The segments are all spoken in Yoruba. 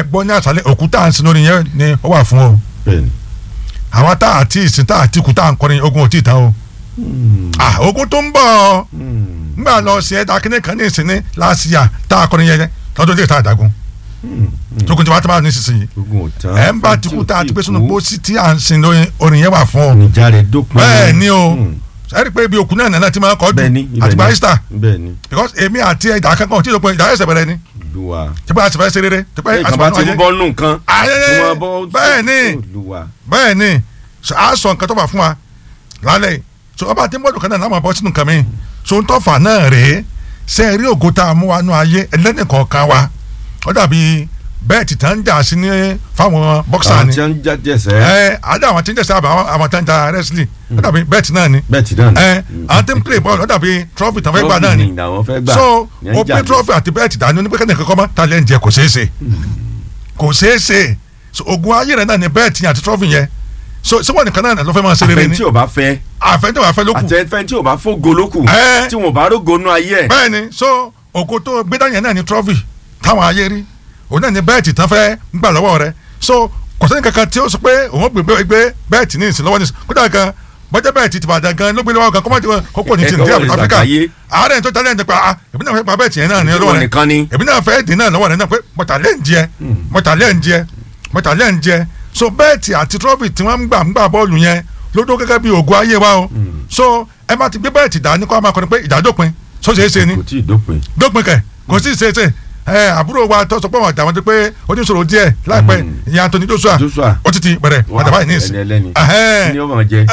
gbọ́ ní àṣálẹ́ òkúta à ń sin lórí yẹn ni ó wà fún o bẹ́ẹ̀ni. àwa tá àti ìsìn tá àti ikú tá à ń kọrin ogun ò tí ì tán o ah ogun tó ń bọ̀ ngbà lọ sí ẹ̀dá kíní kan ní ìsìn ní láàsìyà tá a kọrin yẹn lọ́dún lè ta àdágún tókun tí wàá tó bá ní sísìn ogun ò tán. ẹ̀ ń bá ti kú tá a ti pé sínú pósí tí à ń sin lórí orin yẹn wà fún o níjà rẹ̀ dópin. bẹ́ẹ̀ ni o Mm. ẹ rí i pé ibi òkú náà nàá ti máa kọ́ bẹ́ẹ̀ni jù àti gba easter bẹ́ẹ̀ni because èmi àti ẹ̀dá kankan tí ìdókòwò ìdá ẹ̀sẹ̀ bẹ̀rẹ̀ ni olúwa. tí pé a ti fẹ́ ṣe rere tí pé bẹ́ẹ̀ a ti kan bá fẹ́ ti ń bọ́ nù nǹkan. ayẹyẹ tí wọ́n bọ́ bẹ́ẹ̀ ni olúwa. bẹ́ẹ̀ ni so a sọ nǹkan tó fà fún wa lálẹ́ yìí so ọba tí mọ́dún kan náà láwọn bọ́ sínú nǹkan mi so ń tọ́fà náà rèé ṣe é rí ògo tá a mú wa nú ayé ẹlẹ́nìkọ̀ọ̀kan wa ó dàbí bẹ́ẹ̀ tí tán ń jà sí ní fáwọn bọ́ksà àwọn ni tí wọ́n ń jáde ẹsẹ̀. ẹ adé àwọn tí ń jẹ́sẹ̀ àbá àwọn tí ń jà wrestling ó dàbí bẹ́ẹ̀ tí náà ni bẹ́ẹ̀ tí náà ni. ẹ àwọn tí ń play ball ó dàbí trophy tán fẹ́ gbà náà ni Trophy làwọn fẹ́ gbà. so Ní ń o jà pé ní. trophy àti bẹ́ẹ̀ tí dání onípẹ́kẹ́ nìkan kọ́ mọ́ talent yẹ kò ṣeé ṣe kò ṣeé ṣe so ogun ayé rẹ̀ náà ni bẹ́ẹ̀ tí àti trophy yẹn so ṣé wọ́n nìkan náà ló fẹ́ máa ṣe rere àfẹn ni tí ò bá fẹ́ àfẹ́ntẹ́ wàá fẹ́ ló kù àtẹ̀fẹ́ tí ò bá fógo ló kù Ẹ́. tí wọn bá rógo nú ayé ẹ̀. bẹ́ẹ̀ ni so ògo tó gbé dání yẹn náà ni trophy táwọn ayé rí òun náà ni bẹ́ẹ̀tì tán fẹ́ ń gbà lọ́wọ́ rẹ̀ so kò sẹ́ni kankan tí ó sọ pé òun gbé gbé bẹ́ẹ̀tì ní ìsìn lọ́wọ́ ní ìsìn kódà gan bọ́jà bẹ́ẹ̀tì ti bàdàn gan ló gbé lọ́wọ́ gan kọ́mọ́ ti kókó ní ti Ẹ̀kọ́ nàìjíríà ní áfíríkà àgbáyé. àárẹ̀ tó tẹ́lẹ̀ ń tẹ́pa ah èmi náà fẹ́ pa bẹ́ẹ̀tì yẹn náà ní Ṣé lọ́wọ́ wọn rẹ̀ nìkan ni. èmi náà fẹ́ dín náà lọ́wọ́ rẹ̀ náà pé mọ̀tàlẹ́ ń jẹ mọ̀tàlẹ́ ń jẹ mọ̀tàlẹ́ ń jẹ so bẹ́ẹ̀tì àti trọ́fì tí wọ́n ń gbà ń gbà bọ́ọ̀lù yẹn ló dó gẹ́gẹ́ bí ògo ayé wa o so ẹ má ti gbé bẹ́ẹ̀tì dání kó a máa kọrin pé ìjà dópin so ṣeé ṣe ni kò tí ì dópin. dópin kẹ kò sí ṣe ṣe ẹ àbúrò wa tó sọ pé wọn àtàwọn ti pé oníṣòro díẹ̀ láìpẹ́ ìyá Anthony Joshua Joshua. ó ti ti bẹ̀rẹ̀ padà báyìí ní ìsìn ẹni ẹlẹ́ni Ẹhẹ́n. ni ó mọ̀ jẹ.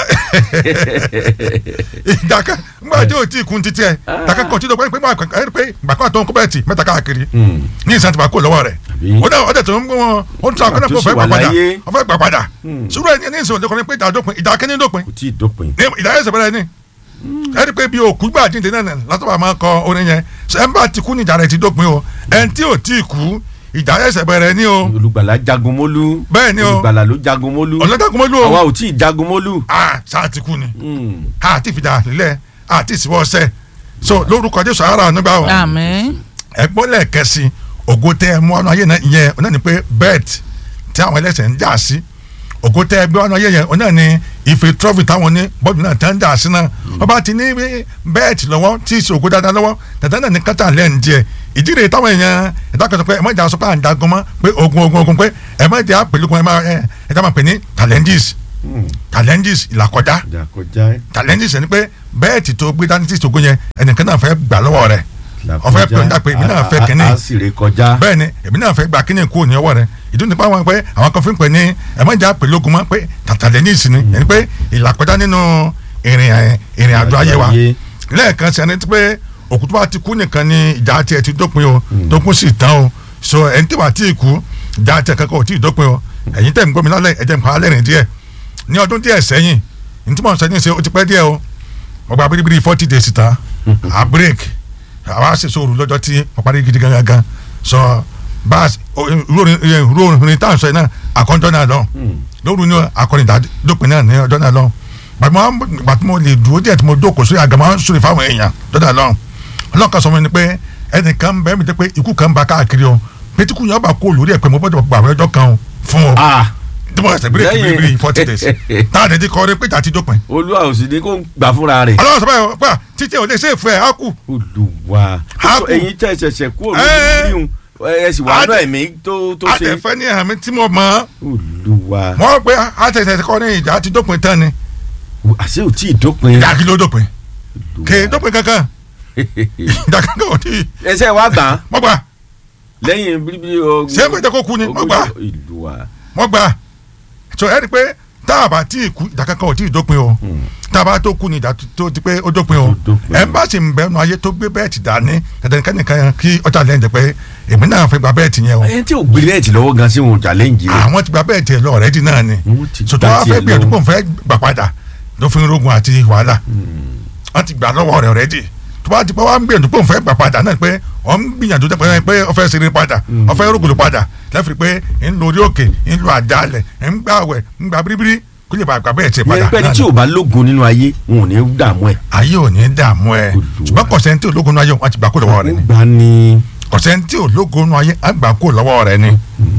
ìdàkà ńgbà tí o ti kun títí ẹ ìdàkà kan tí o pé pé máa kàn pé ìgbà kan tó ń kó bẹ́ẹ̀ tì mẹ́ta káàkiri Hmm. ní ìsìn àti bàkó lọ́wọ́ rẹ̀ Àbí? ó dẹ̀ ó dẹ̀ tó ń gbọ́ wọn ó ń tún akọ́nà pé ó fẹ́ Àtúnṣe wà gbà padà láyé. ó fẹ́ gbà padà Hmm. sùúrù ẹ̀ ní ìsìn òde kan pé ìdá dópin ìdá kẹ́ni dópin kò tí ì dópin. ní ìdá ẹ̀sẹ̀ bẹ̀rẹ̀ ni ẹ rí i pé bí òkú gbà jíǹde náà látọ̀bà máa kọ orin yẹn ṣe ẹ̀ ń bá ti kú ní ìjà rẹ̀ ti dópin o ẹ̀ ń tí ò tí ì kú ìjà ẹ̀sẹ̀ bẹ̀rẹ̀ ni o olùgbàlà jagun mólú. Bẹ́ẹ̀ ni o. olùgbàlà ló jagun mólú. ọ̀lẹ́dàkùnmọ́lú o àwa ò tí ì jagun mólú. ah sáà ti kú ni Hmm. àti ìfìdá lílẹ̀ àti ìsìwọ́ ọ̀sẹ̀ so lórúkọ Jésù ara nígbà o àmín ẹgbọ́n lẹ́ẹ̀kẹ́sì ògo tẹ ẹ mú ọ̀nà ayé náà yẹn ọ̀nà ni pé bẹ́ẹ̀t tí àwọn ẹlẹ́sẹ̀ ń jà sí ògo tẹ ẹ gbé ọ̀nà ayé yẹn ọ̀nà ni ife trọ́fì táwọn ní bọ́ọ̀lù náà tẹ́ ń jà sí náà ọba ti ní bẹ́ẹ̀t lọ́wọ́ tí ì ṣe ògo dáadáa lọ́wọ́ tẹ̀tẹ̀ náà ní kátà lẹ́ǹ jẹ ìdí rèé táwọn èèyàn ẹ̀dá kan sọ pé ẹ má jà sọ pé à ń jagun mọ́ pé ogun ogun ogun pé ẹ má jà pẹ̀lúkun ẹ má ẹ ẹ dá máa pè ní challenges Hmm. challenges ìlàkọjá ìjà kọjá ẹ. challenges ẹni pé bẹ́ẹ̀tì tó gbé dání tí ìṣògo yẹn ẹnìkan náà fẹ́ gbà lọ́wọ́ rẹ̀ ìjà ọ̀fẹ́ kọjá. pè ń dà pé èmi náà fẹ́ A- a- kínní a sì ré kọjá. bẹ́ẹ̀ ni èmi náà fẹ́ gba kíní kúrò ní ọwọ́ rẹ̀ ìdí nípa wọn pé àwọn kan fi ń pè ní ẹ̀mọ́jà pẹ̀lú ogun mọ́ pé tàtàlẹ́ ní ìsìn ni ẹni pé ìlàkọjá nínú ìrìn ẹ̀- ìrìn àjò ayé wa Ayé. lẹ́ẹ̀kan sí ẹni tí pé òkú tó bá ti kú nìkan ni ìjà tiẹ̀ ti dópin o tó kún sí tán o so ẹni tí wàá tí ì kú ìjà tiẹ̀ kankan ò tí ì dópin o ẹ̀yin tẹ̀ ń gbọ́ mi lálẹ́ ẹ̀jẹ̀ ń pa alẹ́ rìn díẹ̀ ní ọdún díẹ̀ sẹ́yìn ní tí mo sọ ní ṣe ó ti pẹ́ díẹ̀ o mo gba biribiri forty days ta a break àwa ṣe sóòrù lọ́jọ́ tí mo parí gidi gangan gan so baas rórin tá à ń sọ yìí náà àkọ́jọ́ náà lọ lóru ní akọrin dópin náà ní ọjọ́ náà lọ gbàtí mo lè dúró díẹ̀ tí mo jókòó sórí àgàmọ́ sórí fáwọn èèyàn lọ́jọ́ náà lọ ọlọ́kan sọ fún mi ni pé ẹnìkan bẹ́ẹ̀ mi jẹ́ pé ikú kan bá káàkiri o pétíkù yẹn ọba kó lórí ẹ̀ pé mo gbọ́dọ̀ gbàgbé ọjọ́ kan o fún o Ah, tí mo ṣe bírèkì Lẹ́yìn- bíbí forty days táà dẹ̀ ti kọ́ ọ́ pé ìjà ti dópin olúwa ò sì ní kó gbà fúnra rẹ̀. ọlọ́run sọ báyìí pé títí ò lè ṣe é fún ẹ á kú olùwà A kù. ẹ̀yin tẹ́ ṣẹ̀ṣẹ̀ kú òun Ẹ́. yíyún ẹ sì wà A- náà ẹ̀mí tó tó ṣe. àtẹ̀fẹ́ ní àmì tí mo mọ̀ olùwà mọ̀ pé àtẹ̀tẹ̀ kọ́ ní ìjà ti dópin tán ni àṣé ò tí ì dópin. ìjà kí ló dópin Olúwa. kì í dópin kankan ìjà kankan ò tí ì ẹsẹ̀ wa gbà á mọ̀ gbà lẹ́yìn bíbí o. ṣé pé kó kú ni mọ̀ gbà olùwà. mọ̀ gbà so ẹ rí i pé tá a bá tí ì kú ìjà kankan ò tí ì dópin o tá a bá tó kú ni ìjà tó ti pé ó dópin o Tó dópin. ẹ bá sì ń bẹnu ayé tó gbé bẹ́ẹ̀tì dání dandankanìkan kí ọjà lẹ́yìn jẹ pé èmi náà fẹ́ gba bẹ́ẹ̀tì yẹn o ẹni tí ò gbé lẹ́ẹ̀tì lọ́wọ́ gan sí wọn challenge rẹ̀. àwọn ti gba bẹ́ẹ̀tì ẹ̀ lọ ọ̀rẹ́dì náà ni Wọ́n ti sọtọ́ gbà wa tiẹ̀ fẹ́ gbìyànjú lọ. pé òun fẹ́ gbà padà ló fi ń rogun àti wàhálà wọ́n ti gbà lọ́wọ́ rẹ̀ ọ̀rẹ́dì tó bá ti pẹ́ wá ń gbìyànjú pé òun fẹ́ gbà padà náà pé òun ń gbìyànjú pé pé ó fẹ́ ṣeré padà ó fẹ́ rògbòlò padà lẹ́fìrí pé ń lo orí òkè ń lo àjálẹ̀ ń gbà wẹ̀ ń gbà biribiri kó lè bá gbà bẹ́ẹ̀ tiẹ̀ padà yẹn pẹ́ni náà tí ni. ò bá lógun nínú ayé wọn ò ní dààmú ẹ̀. ayé ò ní dààmú ẹ Olúwa. ṣùgbọ́n kọ̀sẹ́ntì ológun náà ayé wọn ti gbà kó lọ́wọ́ rẹ̀ ni gbà ní. kọ̀sẹ́ntì ológun náà ayé á gbà kó lọ́wọ́ rẹ̀ ni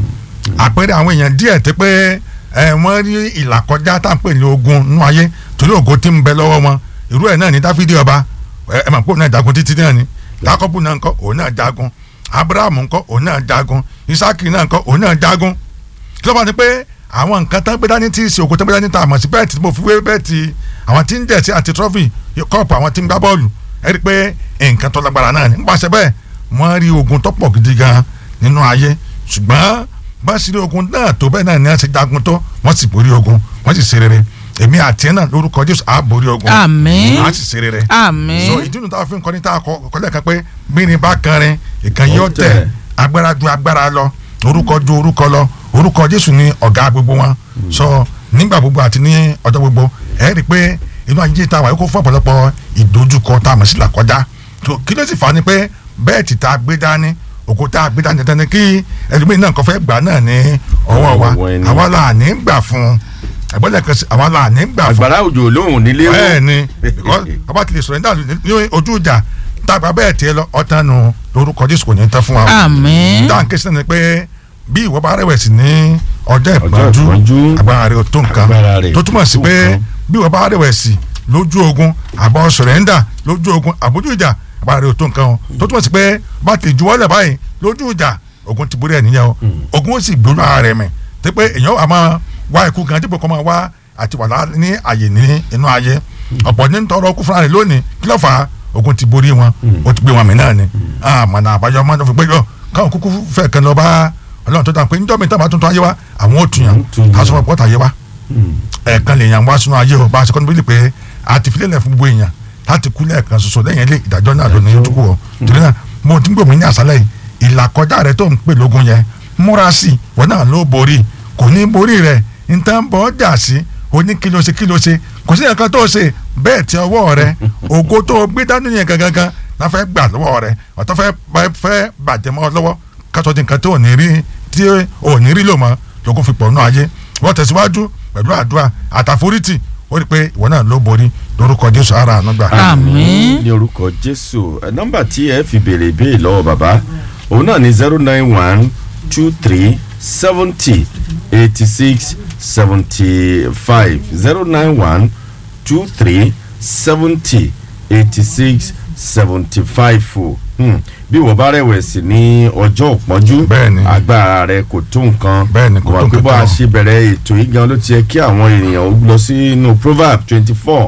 àpẹẹrẹ àwọn èèyàn díẹ̀ tí pé ẹ wọ́n rí ìlàkọjá tá à ń pè ní ogun nínú ayé torí ògo tí ń bẹ lọ́wọ́ wọn irú ẹ̀ náà ní dáfídì ọba ẹ ẹ mà pé òun náà jagun títí náà ni jákọ́bù náà ńkọ́ òun náà jagun abrahamu ńkọ́ òun náà jagun isaki náà ńkọ́ òun náà jagun kí ló bá ní pé àwọn nǹkan tán gbé dání tí í ṣe ògo tán gbé dání tá a mọ̀ sí bẹ́ẹ̀tì tí mo fi wé bẹ́ẹ̀tì àwọn tí ń jẹ̀ sí àti trọ́fì kọ́ọ̀pù àwọn tí ń gbá bọ́ọ̀lù ẹ rí i pé nǹkan tó lágbára náà ní nípasẹ̀ bẹ́ẹ̀ wọ́n rí ogun tó pọ̀ gidi gan nínú ayé ṣùgbọ́n bá ṣe rí ogun náà tó bẹ́ẹ̀ náà ní wọ́n ṣe jagun tó wọ́n sì borí ogun wọ́n sì ṣe rere èmi àti ẹ̀ náà lórúkọ Jésù á borí ogun Àmín. á sì ṣe rere Àmín. so ìdí nu táwọn fi ń kọ́ ní tá a kọ́ kọ́lẹ̀ kan pé bírin bá kanrin ìkànnì yóò tẹ̀ Ọ̀tẹ̀. agbára ju agbára lọ orúkọ ju orúkọ lọ orúkọ Jésù ni ọ̀gá gbogbo wọn so nígbà gbogbo àti ní ọjọ́ gbogbo ẹ rí i pé inú ayé tá a wà yóò kó fún ọ̀pọ̀lọpọ̀ ìdojúkọ tá a mọ̀ sí làkọjá So, kí ló sì fà á ni pé bẹ́ẹ̀tì tá a gbé dání òkú tá a gbé dání dandan ni kí ẹlòmíín náà kọ́ fẹ́ gbà náà ní ọwọ́ wa Ọwọ́ ẹni. àwa là ní gbà fún un ẹ̀gbọ́n lẹ́ẹ̀kan sí àwa là ní gbà fún un àgbàrá òjò lóhùn nílé wò. bẹ́ẹ̀ ni because ọba ti lè sọ̀rọ̀ nígbà ní ojú ìjà tàgbà bẹ́ẹ̀ tiẹ̀ lọ ọ̀tán nu lórúkọ Jésù kò ní tán fún wa. Àmín. dáhùn kí sinmi pé bí ìwọ bá rẹ̀wẹ̀sì ní ọjọ́ ìpọ́njú ìpọ́njú, agbára rẹ̀ ò tó nǹkan agbára rẹ̀ tó túmọ̀ sí tó pé nǹkan. bí ìwọ bá rẹ̀wẹ̀sì lójú ogun àbọ̀ sọ̀rẹ́ndà lójú ogun àbójú ìjà agbára rẹ̀ ò tó nǹkan o tó túmọ̀ sí pé bá ti juwọ́lẹ̀ báyìí lójú ìjà ogun ti borí ẹ̀ níyẹn o ogun ó sì gbóná ara rẹ̀ mẹ́ tí pé èèyàn wà máa wá ikú gan dípò kó máa wá àti wà lá- ní àyè ní inú ayé ọ̀pọ̀ ní tọrọ kú fúnra rẹ̀ lónìí kí ló fà á ogun ti borí wọn ó ti gbé wọn mì náà ni àmọ̀nà àbáyọ máa ń fi gbé yọ káwọn kúkú fẹ́ kan lọ bá ọlọ́run tó dà pé níjọ́ mi táwọn tuntun ayé wa àwọn ò tún yàn Àwọn ò tún yàn. aṣọ ọ̀pọ̀ ayé wa ẹ̀ẹ̀kan lè yàn wá sínú ayé o bá a ṣe kọ́ni bílí pé a ti filẹ̀ fún gbogbo èèyàn láti kú lẹ́ẹ̀kan ṣoṣo lẹ́yìn ilé ìdájọ́ náà lónìí yóò tó kú ọ torí náà mo ti ń gbòmí ní àṣálẹ̀ yìí ìlàkọjá rẹ tó ń pè lógun yẹn múra sí i wọn náà ló borí kò ní borí rẹ nǹkan bọ́ jà sí oní kí ló ṣe kí ló ṣe kò sí nǹkan tó ṣe bẹ́ẹ̀ tí ọwọ́ rẹ ògo tó o gbé dání yẹn gangan náà fẹ́ gbà lọ́wọ́ rẹ ọ̀tọ́ fẹ́ fẹ́ bàjẹ́ mọ́ ọ lọ́wọ́ kátó di nǹkan tó ò ní rí tí ò ní rí lò mọ́ lókun fi pọ̀ nù ayé wọ́n tẹ̀síwájú pẹ̀lú àdúrà àtàforítì ó rí i pé ìwọ náà ló borí lórúkọ Jésù ara àánú gbà. Àmín. ní orúkọ jésù Ẹ, nọ́mbà tí ẹ fi béèrè ìbéèrè lọ́wọ́ bàbá òun náà ní zero nine one two three seventy eighty six seventy five zero nine one two three seventy eighty six seventy five o Hmm. bí wọ́n bá rẹ̀wẹ̀sì ní ọjọ́ òpọ́njú Bẹ́ẹ̀ni. agbára rẹ̀ kò tó nǹkan Bẹ́ẹ̀ni, kò tó wà pé bá a nǹkan. ṣe bẹ̀rẹ̀ ètò yìí gan ló ti yẹ kí àwọn ènìyàn ó lọ sínú proverb twenty four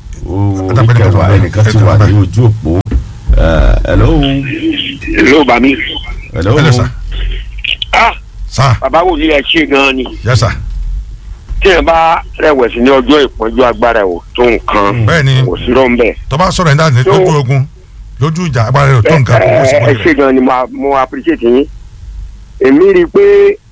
orí Àtàpẹ́ nìkan tó kẹwàá ń bẹ. ẹnìkan ti wà ní ojú òpó Eh, hello ló bá mi. hello Hello, sir. ah sá bàbá wo ni ẹ ṣe gan-an ni. yes sir tí ẹ bá rẹ̀wẹ̀sì ní ọjọ́ ìpọ́njú agbára ẹ̀ ò tó nǹkan. bẹ́ẹ̀ ni kò sí rọ́ńbẹ́. tó bá sọ̀rọ̀ ẹ̀dá ní So- lójú ogun lójú ìjà agbára rẹ̀ ò tó nǹkan kó sì ẹ borí ṣe rẹ̀ gan-an ni mo mo appreciate yín. èmi rí i pé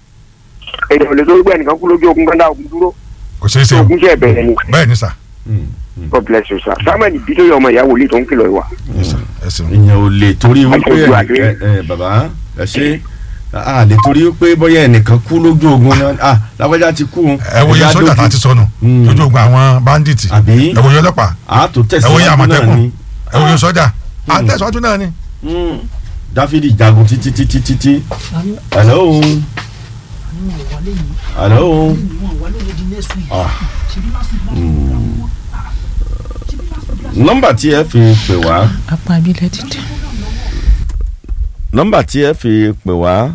èèyàn lè tó gbé ẹnìkan kú lójú ogun gbọ́dá ogun dúró. kò ṣeé ṣe tí o ogun ṣe bẹ̀rẹ̀ ni. bẹ́ẹ̀ ni sà Hmm, hmm. God bless you sir. samuel bítóyè ọmọ ìyá wòlíì tó ń kìlọ̀ ìwà. Yes, sir. ẹ ṣeun ìyẹn ò lè torí wípé Àtọ́jú àdé. ẹ ẹ bàbá ẹ ṣe a lè torí wípé bóyá ẹnìkan kú lójú ogun náà ah lágbájá ti kú ẹ wo iye ẹ̀yà sójà tá a dójú. ti sọnù Mm. lójú ogun àwọn bandits Àbí? ẹ wo iye ọlọ́pàá a tó ẹ wo iye tẹ̀síwájú náà àmọ̀tẹ́kùn ni ẹ wo iye sójà à ń tẹ̀síwájú náà ni Hmm. dáfídì jagun títí títí títí hello hello ah Hmm. nọ́mbà tí ẹ fi pè wá apá abilẹ̀ ti tẹ̀. nọ́mbà tí ẹ fi pè wá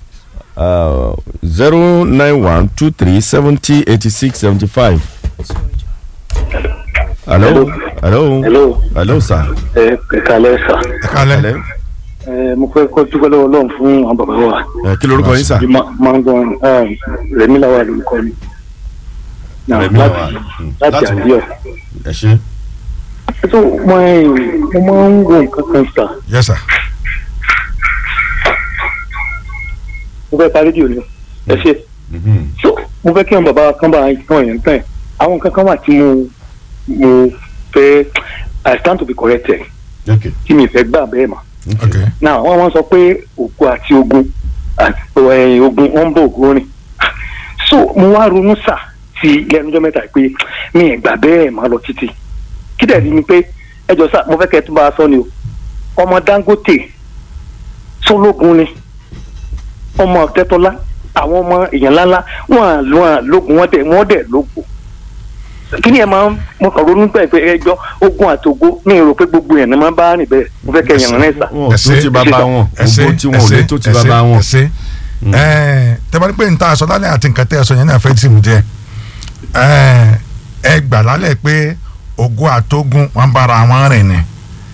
zero nine one two three seventy eighty six seventy five. hello hello hello hello sir. ẹ ẹ kalẹ sa ẹ kálẹ̀ hello ẹ mo fẹ́ kọ́ dúpẹ́ lọ́wọ́ Ọlọ́run fún àwọn bàbá wa ẹ kí lorúkọ yín sir. bí máa ń gbọ́n rẹ̀mí làwà lórúkọ mi Náà, Rẹ̀mí láti- Lawal, mm, láti láti- àdíọ̀ ẹ ṣe. tó mo ẹ mo máa ń wo nǹkan kan sà yes sir mo fẹ́ parí rédíò ni ẹ ṣe Mhm. so mo fẹ́ kí àwọn bàbá wa kan bá kan yẹn tán ẹ̀ àwọn nǹkan kan wà tí mo mo fẹ́ I stand to be corrected ok tí mi fẹ́ gbà bẹ́ẹ̀ mà ok náà wọ́n wọ́n sọ pé ògo àti ogun àti ẹ̀, ogun wọ́n ń bọ̀ ògo rìn so mo wá ronú sà sí lẹ́nujọ́ mẹ́ta pé mi ì gbà bẹ́ẹ̀ má lọ títí kí dẹ̀ rí ni pé ẹjọ́ sà mo fẹ́ kẹ́ ẹ tún bá a sọ ni o ọmọ Dangote sólógun ni ọmọ Tẹ́tọ́lá àwọn ọmọ èèyàn ńláńlá wọn à wọn à lógun wọn dẹ wọn dẹ lógun kí ni ẹ máa ń mo kàn ronú pé pé ẹjọ́ ogun àtògo mi rò pé gbogbo yẹn ni máa bá rìn bẹ́ẹ̀ mo fẹ́ kẹ́ yẹn rán ẹ̀ sà. wọn ò tó ti bàbá wọn ẹsẹ gbogbo tí wọn ò lè tó ti bàbá wọn. ẹsẹ ẹ tẹ́bárí pé nta aṣọ lálẹ́ àti nǹkan tẹ́ ẹ sọ yẹn náà fẹ́ tì mú jẹ ẹ ẹ gbà lálẹ́ pé ògo àtógun wọn bára wọn rìn ni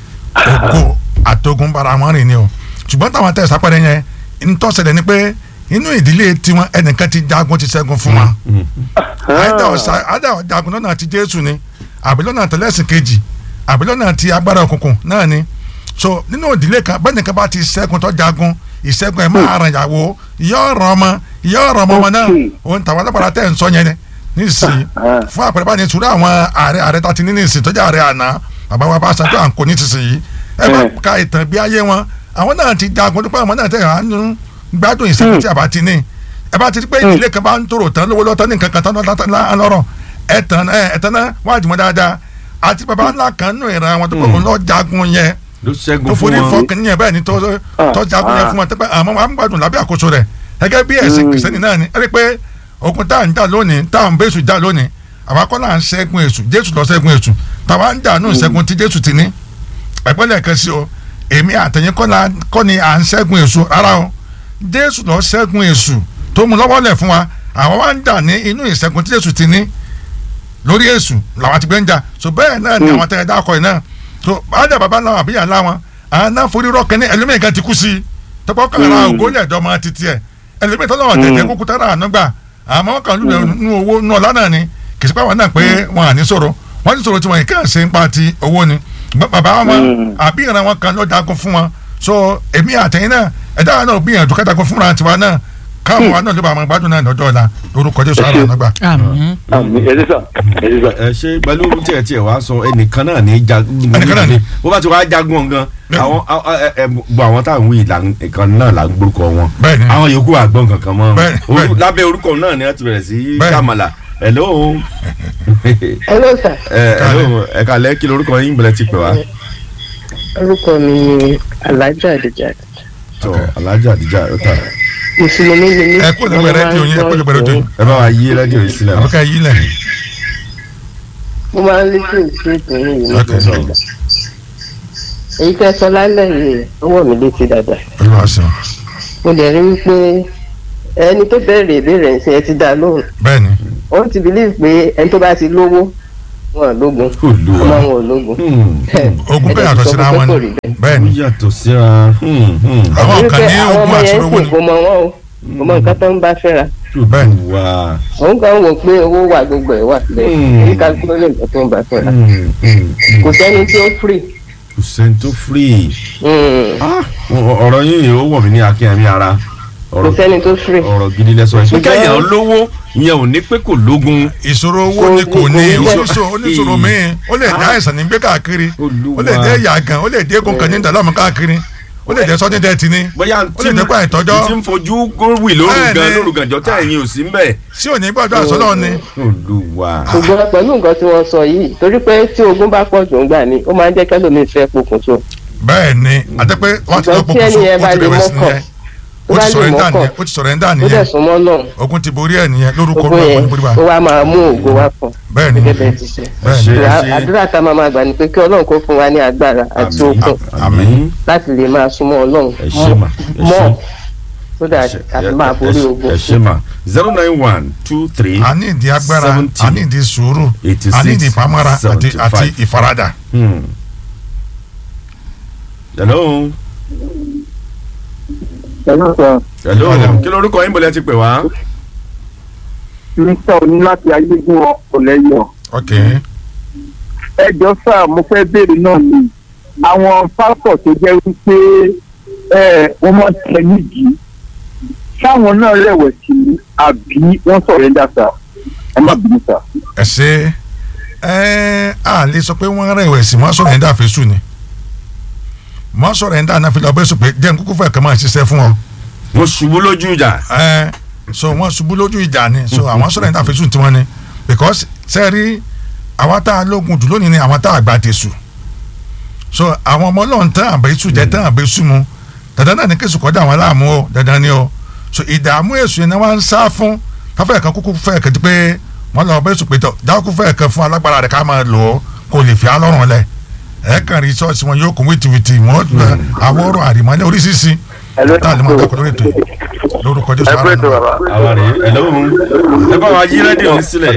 ògo àtógun bára wọn rìn ni o ṣùgbọ́n táwọn tẹ̀ sápẹ́rẹ́ yẹn ntọ́sẹ̀lẹ̀ ni pé inú ìdílé tiwọn ẹnìkan ti jagun ti ṣẹ́gun fún wọn àìdá ọ̀sà àìdá ọ̀jagun lọ́nà ti jésù ni àbí lọ́nà tẹ̀lẹ́sìn kejì àbí lọ́nà ti agbára òkùnkùn náà ni so nínú ìdílé kan bẹ́ẹ̀ nìkan bá ti ṣẹ́gun tó jagun ìṣẹ́gun ẹ̀ máa ràn yàwó ìyá ọ̀rọ̀ ọmọ ìyá ọ̀rọ̀ ọmọ ọmọ náà Okay. òun tàwọn alábàárà tẹ̀ ń sọ yẹn ni nísìnyí Ah. fún àpẹẹrẹ bá ní sùúrù àwọn ààrẹ ààrẹ tá ti ní nísìnyí tó jẹ́ ààrẹ àná bàbá wa bá ṣàjọ àǹkó ní sísìnyí ẹ bá Mm. ka ìtàn bí ayé wọn àwọn náà ti jagun tó pé àwọn náà tẹ̀ hàn gbádùn ìṣẹ́gun tí a bá ti ní ẹ bá ti rí pé ìdílé kan bá ń tòrò tán lówó lọ́tọ́ ní nǹkan kan tán lọ́rọ̀ ẹ̀tàn ẹ̀tàn náà wájú mọ́ dáadáa àti bàbá ńlá kan nù ìran wọn tó pé òun lọ́ọ́ jagun yẹn ló tó ṣẹ́gun fún forí wọn. fọkàn yẹn bẹ́ẹ̀ ni tó tó jagun yẹn fún wọn tẹ́pẹ́ àmọ́ wọn á ń gbádùn lábẹ́ àkóso rẹ̀ gẹ́gẹ́ bí ẹ̀sìn kìrìsìtẹ́nì náà ni ẹ rí i pé ogun tá à ń jà lónìí tá à ń bẹ́sù jà lónìí àwa kọ́ là ń ṣẹ́gun èṣù jésù lọ ṣẹ́gun èṣù táwa ń jà nù ṣẹ́gun tí jésù ti ní ẹ̀gbọ́n lẹ́ẹ̀kan sí o èmi àtẹ̀yìn kọ́ la- kọ́ ni à ń ṣẹ́gun èṣù rárá o jésù lọ ṣẹ́gun èṣù tó mú lọ́wọ́ lẹ̀ fún wa àwa wá ń jà ní inú ìṣẹ́gun tí jésù ti ní lórí èṣù làwọn ti gbé ń jà so bẹ́ẹ̀ náà ni àwọn tẹ̀yẹ dákọ̀ yìí náà so bájà bàbá ńlá wọn àbíyà ńlá wọn àwọn náà forí rọ́ọ̀kẹ́ ní ẹlòmíì kan ti kú sí i tọ́pọ̀ kan ra ògo lẹ̀ dọ́ máa ti tiẹ̀ ẹlòmíì tó lọ́wọ́ tẹ̀tẹ̀ kúkú tára àná gbà àmọ́ wọn kàn lù nù owó nù ọ̀la náà ni kì í sí pé àwọn náà pé wọn à ní sọ̀rọ̀ wọ́n ní sọ̀rọ̀ tí wọ́n yìí kàn ṣe ń pa ti owó ni Ba- bàbá wọn àbí ìran wọn kan ló jagun fún wọn so èmi àtẹ̀yìn náà ẹ̀dá náà gbìyànjú ká jagun fúnra tiwa náà káwọn wa náà ló bá àwọn gbádùn náà lọ́jọ́ ọ̀la lórúkọ Jésù àrà àná gbà. àmín àmì ẹ sísà ẹ sísà. ẹ ṣe pẹ̀lú tí ẹ tiẹ̀ wá sọ ẹnìkan náà ní jagun Ẹnìkan náà ni. bó bá ti wá jagun gan Bẹ́ẹ̀ni. àwọn ẹ ẹ gbọ́ àwọn táwọn wí ìkan náà là ń gbórúkọ wọn Bẹ́ẹ̀ni. àwọn yòókù àgbọn kankan mọ́ Bẹ́ẹ̀ni, Orú- bẹ́ẹ̀ni. lábẹ́ orúkọ náà ni wọ́n ti bẹ̀rẹ̀ sí Bẹ́ẹ̀ni. kàmàlà hello hello sir ẹ hello ẹ kàlẹ́ kí lorúkọ yín bẹ̀rẹ̀ ti pè wá orúkọ mi ni alhaja adija tọ alájà àdìjà ó tà mùsùlùmí ni mí ẹ kó lẹ́gbẹ̀ẹ́ rédíò yín ẹ kó lẹ́gbẹ̀ẹ́ rédíò yín ẹ bá wa yí rédíò yìí sílẹ̀ àbíká yí lẹ̀ mo máa ń listen sí ìpínlẹ̀ yìí Ok. nígbà gbogbo èyí tẹ́ sọ lálẹ́ yìí ọwọ́ mi létí dáadáa olúwa ṣeun mo lè rí wípé ẹni tó bẹ̀rẹ̀ ìbéèrè ẹ̀sìn ẹ ti dá lóhùn bẹ́ẹ̀ ni ó ti believe pé ẹni tó bá ti lówó wọn ò lógun Olúwa. ọmọ wọn ò lógun ogun bẹ́ẹ̀ yàtọ̀ síra wọn ni bẹ́ẹ̀ ó ni yàtọ̀ síra hmm, hmm. àwọn kan ní àwọn ogun ọmọ yẹn àṣírò ń sìn kò mọ wọn o kò mọ nǹkan tó ń bá fẹ́ra bẹ́ẹ̀ ni Olúwa. òun kan wò pé owó wà gbogbo ẹ̀ wà bẹ́ẹ̀ Hmm. ní kálukú lè nǹkan tó ń bá fẹ́ra Hmm, hmm, hmm. kò sẹ́ni tí ó free. kò sẹ́ni tó free. Hmm. Ah, ọ- ọ̀rọ̀ yín ó wọ̀ mí ní akínyẹmí ara kò ọ̀rọ̀ sẹ́ni tó free. ọ̀rọ̀ gidi lẹ́sọ̀ ẹ̀. Ṣùgbọ́n- pé kéèyàn lówó ìyẹn ò ní pé kò lógun. ìṣòro owó ni kò ní Kò- kò- oníṣòro oníṣòro míì ó lè dé àìsàn ní gbé káàkiri Olúwa. ó lè dé yàgàn ó lè dé egun kan ní ìdálọ́mù káàkiri ó lè dé sọ́dún dẹ́ẹ̀tì ní bóyá ó lè dé kó àìtọ́jọ́ tí ń fojú gówì lóru Bẹ́ẹ̀ni. gan lóru gànjọ́ tẹ̀ ẹ̀yin ò sí mbẹ̀. sí òní gbọ́dọ̀ àsọ́nà ni Olúwa. ṣùgbọ́n pẹ̀lú nǹkan tí wọ́n sọ yìí torí pé tí ogun bá pọ̀ jù ń gbà ní ó máa ń jẹ́ kẹ́lòmíì fẹ́ pokùnso bẹ́ẹ̀ ni àti pé wọ́n ti lọ Ṣùgbọ́n tí pokùnso ẹni yẹn ó bá ti lè bẹ̀rẹ̀ sí mọ́kàn, nìyẹn tó ó bá ti lè sọ̀rẹ́ńdà mọ́kàn nìyẹn ó ti sọ̀rẹ́ńdà ó dẹ̀ nìyẹn súnmọ́ náà ogun ti borí ẹ̀ nìyẹn lórúkọ ogun olúwa yẹn ní bóríwá ó wá máa mú ògo wá fún bẹ́ẹ̀ ni gẹ́gẹ́ bẹ́ẹ̀ ti ṣe. bẹ́ẹ̀ Ṣé- ni Ìwà- ṣe- àdúrà tá a máa máa gbà ni pé kí ọlọ́run kó fún wa ní agbára àti okun àmín. láti lè máa súnmọ́ ọlọ́run ẹ ṣé mà ẹ mọ́ ṣé. so that a fi máa borí ogun. ẹ ṣé mà zero nine one two three. a ní ìdí agbára Seventy. a ní ìdí sùúrù Eighty a ní ìdí six, ìpamọ́ra àti seventy àti five. ìfaradà Hmm. hello. ẹ̀rọ sọ hello. Hello. kí lorúkọ yín bọ̀lẹ́ ti pè wá. mr oní láti ayégun ọ̀lẹ́yọ̀ ok ẹjọ́ sá mo fẹ́ béèrè náà ni àwọn pásítọ̀ tó jẹ́ wípé ẹ wọ́n máa tẹ nídìí sáwọn náà rẹ̀wẹ̀sì ni àbí wọ́n sọ̀rẹ́ńdà sá ẹ má bínú sá. ẹ ṣe ẹ a lè sọ pé wọ́n rẹ̀wẹ̀sì wọ́n sọ̀rọ̀ ẹ̀dá fésù ni wọ́n sọ̀rọ̀ ẹ̀dá náà fi lọ bẹ́ẹ̀ sọ pé jẹ́ nkúkú fẹ́ kàn máa ṣiṣẹ́ fún ọ mo ṣubú lójú ìjà. ẹ so wọ́n ṣubú lójú ìjà ni so àwọn sọ̀rọ̀ ẹ̀dá fésù tiwọn ni because sẹ́ẹ̀rí àwa tá a lógun jù lónìí ni àwọn tá a gbà tẹ̀sù so àwọn ọmọ ọlọ́run tán àbẹ̀ sùn jẹ́ tán àbẹ̀ sùn mu dandan náà ni kí sùn kọjá àwọn aláàmú o dandan ni o so ìdààmú èṣù yẹn ni wọ́n ń sá fún káfẹ́ kan kúkú fẹ́ kẹ́tí pé wọ́n lọ bẹ́ẹ̀ sùn pé tọ̀ jáwọ́ kú fẹ́ kan fún alágbára rẹ̀ ká máa lò ó kó lè fi alọ́run lẹ̀ ẹ̀ kàn rí ṣọ́ọ̀ṣì wọn yóò kún wìtìwìtì wọ́n àwọn ọ̀rọ̀ àrìmọ́lẹ̀ oríṣiríṣi tá a lè máa dẹ́kun lórí ètò yìí lórúkọ jésù ara nù. àwa rèé ẹ lọ́wọ́ ẹ bá wa yí rédíò yín sílẹ̀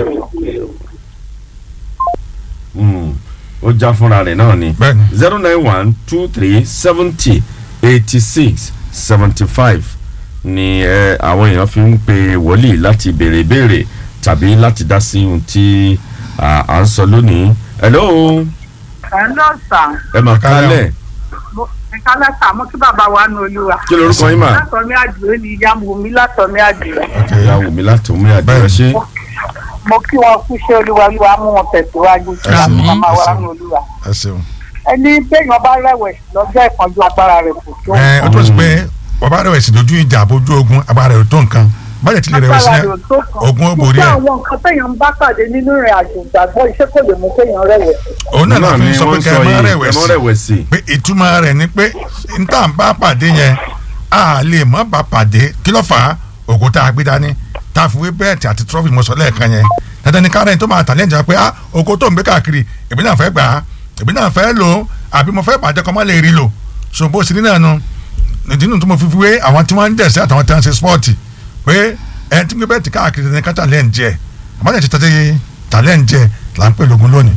Mm, ó já fúnra rẹ̀ náà ni bẹ́ẹ̀ni zero nine one two three seventy eighty six seventy five ni ẹ àwọn èèyàn fi ń pe wòlíì láti béèrè béèrè tàbí láti dá sí ohun tí à à ń sọ lónìí hello Hello sir. ẹ mà kálẹ̀ Mo- Ẹ̀ka lẹ́sà mo kí bàbá wa nu olúwa. kí lorúkọ yín mà Látọ̀mí àdìrẹ́ ni ìyá mu mi látọ̀mí àdìrẹ́. ok ìyá wù mí láti omi àdúrà ṣe Mo kí wọn kú iṣẹ́ olúwa olúwa mú wọn tẹ̀síwájú sí Àmín. àwọn màmá wa Àmín. nu olúwa. ẹ ṣeun. Ẹni béèyàn bá rẹ̀wẹ̀sì lọ́jọ́ ìpọ́njú agbára rẹ̀ kò tó. ẹ o tó sì pé ọba rẹwẹsì lójú ìjà àbójú ogun agbára rẹ ò tó nǹkan báyìí tí lè rẹwẹsì Agbára yẹn rẹ̀ ò tó kan. ogun ó borí ẹ Ṣùgbọ́n àwọn nǹkan téèyàn ń bá pàdé nínú ìrìn àjò ìgbàgbọ́ iṣẹ́ kò lè mú kéèyàn rẹ̀wẹ̀sì. òun náà náà fi ni sọ pé wọ́n kẹ sọ ẹ má yìí ẹ má rẹwẹsì rẹ̀wẹ̀sì pé ìtumọ̀ rẹ̀ ni pé n tá à ń bá pàdé yẹn a lè má bá pàdé kí ló fà á ògùn tá a gbé dání tá a fi wé bẹ́ẹ̀tì àti trọ́fì mọ̀sọ́ lẹ́ẹ̀kan yẹn dandan ni kárẹ̀ tó máa tàlẹ́ ìjà pé ah oko tó ń gbé káàkiri èmi náà fẹ́ gbà á èmi náà fẹ́ lò ó àbí mo fẹ́ bàjẹ́ kọ́ má lè rí lò so bó sì ní náà nu ìdí nu tó mo fi fi wé àwọn tí wọ́n ń dẹ̀sẹ̀ àtàwọn tí wọ́n ń ṣe spọ́ọ̀tì pé ẹni tí ń gbé bẹ́ẹ̀tì káàkiri ní ká tàlẹ́ ń jẹ àbájá ti tàlẹ́ tàlẹ́ ń jẹ là ń pè lógun lónìí.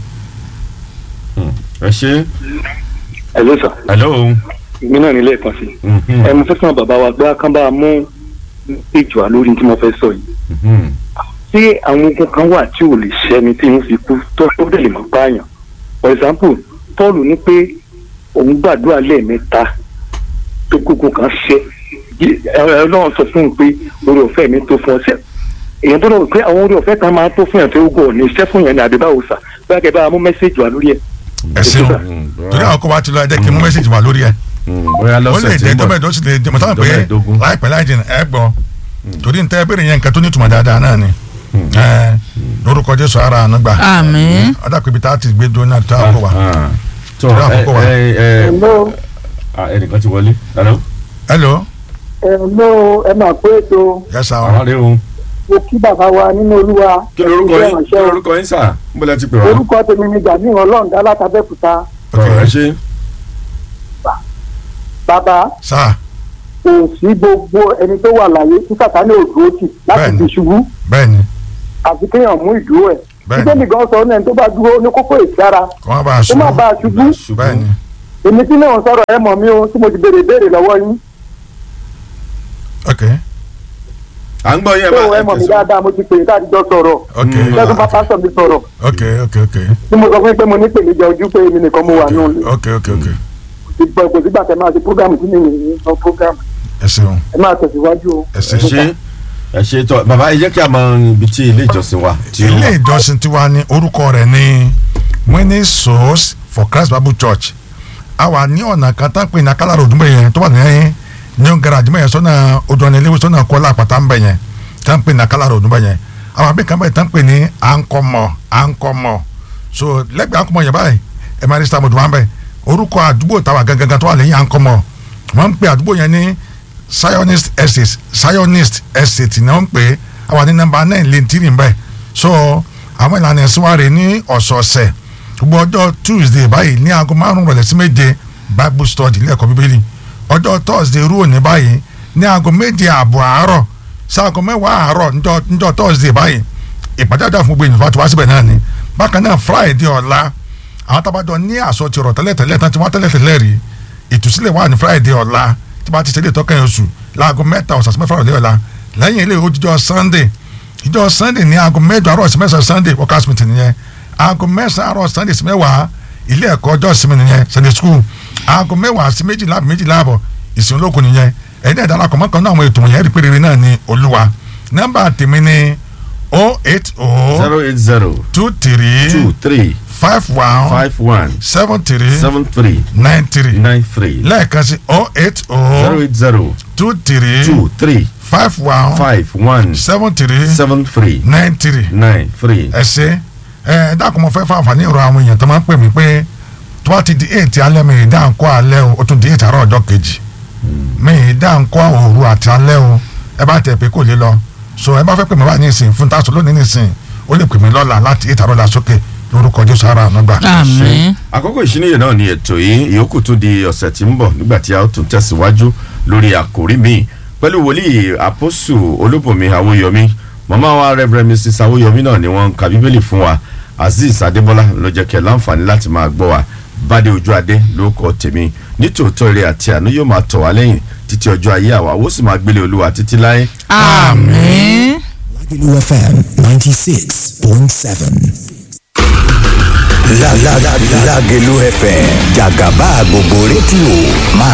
ẹ ṣe Hello sir hello èmi náà nílé ẹ̀kan sí Mhm, ẹ mo fẹ́ sọ bàbá wa gbé akánbá mú èjò wa lórí tí mo fẹ́ sọ yìí mhm. ṣé àwọn ogun kan wà tí ò lè ṣẹ́ni tí ń fi kú tó tó dẹ̀ lè mọ̀ pààyàn for example Paul ní pé òun gbàdúrà lẹ́ẹ̀mẹ́ta tó kókó kan ṣẹ́ Jí- ẹ- Ọlọ́run sọ fún un pé orí ọ̀fẹ́ mi tó fún ọ ṣẹ́ èèyàn tó lọ pé àwọn orí ọ̀fẹ́ kan máa tó fún yàn tó gùn ọ̀nà iṣẹ́ fún yàn ní àdébáwò sà báyà kẹ́ bá a mú mẹ́sẹ̀jì wa lórí ẹ̀. ẹ ṣeun Mm, torí àwọn kó wa ti lọ ẹ jẹ́ kí n mú mẹ́sàgì wá lórí ẹ̀ Mm, bóyá ó lè lọ́sẹ̀ tí jẹ́ ń bọ̀ dọ́mẹ̀dọ́ sì lè jẹ́ mọ̀tàn pé dọ́mẹ̀ẹ́dógún. láìpẹ́ láì jìnnà ẹ gbọ́ torí n tẹ́ bẹ̀rẹ̀ yẹn nǹkan tó ní ìtumọ̀ dáadáa náà ni ẹ lórúkọ Jésù ara àánú gbà àmín ọ̀dà pé ibi tá a ti gbé dúró náà tó a kó wa. Ah, tó Torí ẹ àkókò wa. ẹ ẹ Hello. ah, ẹnìkan ti wọlé hello hello Hello ẹ máa pé ètò yes sir àwọn rèé o mo kí bàbá wa nínú olúwa. kí lorúkọ yín kí lorúkọ yín sà ń bọ́lá ti pè wá. orúkọ tèmi ni Gani Ọlọ́ọ̀dá látàbẹ́kúta ọ̀rọ̀ ẹ ṣe bàbá sir kò sí gbogbo ẹni tó wà láyé tí sàtánì ò dúró tì láti Bẹ́ẹ̀ni. fi ṣubú bẹ́ẹ̀ni àfi kéèyàn mú ìdúró ẹ̀. Bẹ́ẹ̀ni. bíbélì gan sọ ní ẹni tó bá dúró ní kókó ìsára kò má bàa ó má ṣubú bàa ṣubú bẹ́ẹ̀ni èmi tí náà sọ̀rọ̀ ẹ mọ̀ mí o tí mo ti béèrè ìbéèrè lọ́wọ́ yín ok à ń gbọ́ yín ẹ tó bá ẹ mọ̀ mí dáadáa mo ti pè é káàdì jọ sọ̀rọ̀ ok lẹ́sùn bá pásọ̀ mi sọ̀rọ̀ ok ok ok tí mo sọ fún yín pé mo ní pèníjà ojú pé èmi nìkan mo wà nù ok ok ok ìgbà kò sígbà tẹ máa ṣe prógámù tí mi yìí sọ prógámù ẹ ṣeun ẹ máa tẹ̀síwájú o. ẹ ṣe ẹ ṣe ẹ ṣe tọ bàbá ẹ jẹ́ kí a mọ ibi tí ilé ìjọsìn wa tí ó ilé wà. ìjọsìn tiwa ní orúkọ rẹ̀ ní winning souls for Christ Bible Church a wà ní ọ̀nà kan tá ń pè ní akálàrò òdúnbẹ̀ yẹn tó wà ní new garage mọ̀ yẹn sọ́nà odò ọ̀nà iléèwé sọ́nà kọ́lá àpàtà ń bẹ̀ yẹn tá ń pè ní akálàrò òdúnbẹ̀ yẹn àwọn abẹ́ kan bẹ̀ tá ń pè ní ankọ́mọ̀ ankọ́mọ̀ so lẹ́gbẹ̀ẹ́ ankọ́mọ̀ yẹn báyìí ẹ̀ máa ní sítàmù tó wà ń bẹ̀ orúkọ àdúgbò tàwa gangan tó wà lẹ́yìn ankọ́mọ̀ wọ́n ń pè àdúgbò yẹn ní zionist estate zionist estate ni wọ́n ń pè é àwọn ní nọ́mbà nine lẹ́ntìrì ń bẹ̀ so àwọn ìlànà ẹ̀sìn wa rè ní ọ̀sọ̀ọ̀sẹ̀ gbogbo ọjọ́ tuesday báyìí ní aago márùn-ún rọ̀lẹ́ sí méje bible study ilé ẹ̀kọ́ bíbélì ọjọ́ thursday rú òní báyìí ní aago méje ààbọ̀ àárọ̀ sí aago mẹ́wàá àárọ̀ níjọ́ níjọ́ thursday báyìí ìpàdé àdúrà fún gbogbo ènìyàn tó wá síbẹ̀ náà ni bákan náà friday ọ̀la àwọn tábàjọ ní àsọtì ọ̀rọ̀ tẹ́lẹ̀tẹ́lẹ̀ tán tí wọ́n tẹ́lẹ̀tẹ́lẹ̀ rí ìtúsílẹ̀ wà ní friday ọ̀la tí wọ́n ti ṣe ilé ìtọ́kẹ́ oṣù láago mẹ́ta ọ̀sán sí mẹ́fà ọ̀lẹ́ ọ̀la lẹ́yìn ilé ìwé sunday ìjọ sunday ní aago mẹ́jọ àárọ̀ sí mẹ́sàn-án sunday workers meeting nìyẹn aago mẹ́sàn-án àárọ̀ sunday sí mẹ́wàá ilé ẹ̀kọ́ ọjọ́ ìsinmi nìyẹn sunday school aago mẹ́wàá sí méjìlá àbí méjìlá àbọ̀ ìsìn ológun nìyẹn ẹ̀yin náà darapọ̀ mọ́kàn náà àwọn ètò wọ̀nyẹn rí péré náà ní olúwa nọ́mbà tèmi ní o eight o zero eight zero two three two three five one five one seven three seven three nine three nine three lẹ́ẹ̀kan sí o eight zero o eight zero two three two three five one five one seven three seven three nine three nine three. ẹ ṣe ẹ dákun mo fẹ́ fún àǹfààní ọ̀rọ̀ àwọn èèyàn tó máa ń pè mí pé tó bá ti di eight alẹ́ mi ìdá ńkọ́ alẹ́ o ó tún di eight àárọ̀ ọjọ́ kejì mi ìdá ńkọ́ òru àti alẹ́ o ẹ bá tẹ̀ pé kò lè lọ so ẹ bá fẹ́ pè mí wá ní ìsìn fún tásán lónìí ní ìsìn ó lè pè mí lọ́la láti ìtàrọ́lá sókè lórúkọ jésù ara àánú gbà. àmín àkókò ìṣíníyè náà ni ètò yìí ìyókù tún di ọ̀sẹ̀ tí ń bọ̀ nígbà tí a ó tún tẹ̀síwájú lórí àkòrí míì pẹ̀lú wòlíì àpọ́sù olúbùnmi àwòyọmí màmá wa reverend mrs àwòyọmí náà ni wọ́n ń ka bíbélì fún wa azeez adébọ́lá ló jẹ́ kẹ́ láǹfààní láti máa gbọ́ wa bádé ojú adé ló kọ́ tèmi nítòótọ́ ire àti àánú yóò máa tọ̀ wá lẹ́yìn títí ọjọ́ ayé àwa ó sì máa gbélé olúwa títí láé àmín. Lagelu FM 96.7. La la la Lagelu FM Jagaba gbogbo rédíò máa